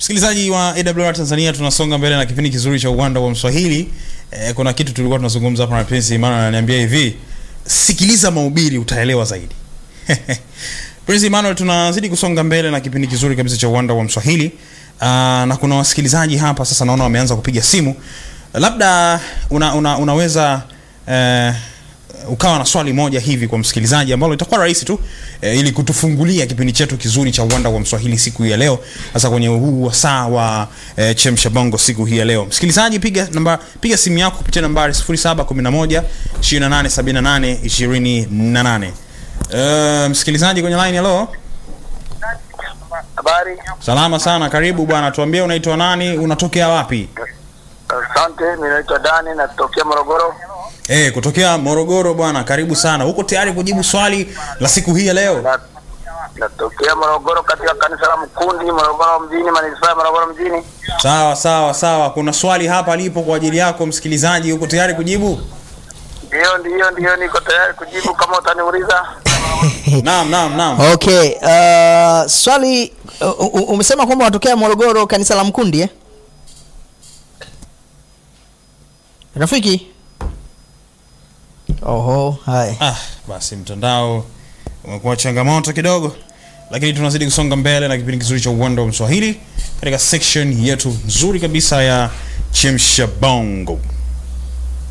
Msikilizaji wa AWR Tanzania, tunasonga mbele na kipindi kizuri cha uwanda wa Mswahili. E, kuna kitu tulikuwa tunazungumza hapa na Prince Emmanuel ananiambia hivi, sikiliza mahubiri utaelewa zaidi. Prince Emmanuel, tunazidi kusonga mbele na kipindi kizuri kabisa cha uwanda wa Mswahili. Aa, na kuna wasikilizaji hapa sasa naona wameanza kupiga simu. Labda una, una, unaweza eh, ukawa na swali moja hivi kwa msikilizaji ambalo itakuwa rahisi tu e, ili kutufungulia kipindi chetu kizuri cha uwanda wa Mswahili siku hii ya leo, hasa kwenye huu wasaa wa e, chemsha bongo siku hii ya leo. Msikilizaji, piga namba, piga simu yako kupitia nambari 0711 2878 28. Uh, msikilizaji kwenye line, hello. Habari. Salama sana, karibu bwana, tuambie unaitwa nani, unatokea wapi? Asante, mimi naitwa Dani natokea Morogoro. Eh, kutokea Morogoro bwana, karibu sana. Uko tayari kujibu swali la siku hii ya leo? Na, natokea Morogoro katika kanisa la Mkundi, Morogoro mjini, manispaa ya Morogoro mjini. Sawa sawa sawa, kuna swali hapa lipo kwa ajili yako msikilizaji, uko tayari kujibu? Ndio, ndio, ndio, niko tayari kujibu kama utaniuliza. Naam, naam, naam. Okay, uh, swali uh, uh, umesema kwamba unatokea Morogoro kanisa la Mkundi eh? Rafiki? Oho, haya. Ah, basi mtandao umekuwa changamoto kidogo, lakini tunazidi kusonga mbele na kipindi kizuri cha uwanda wa Mswahili katika section yetu nzuri kabisa ya chemsha bongo.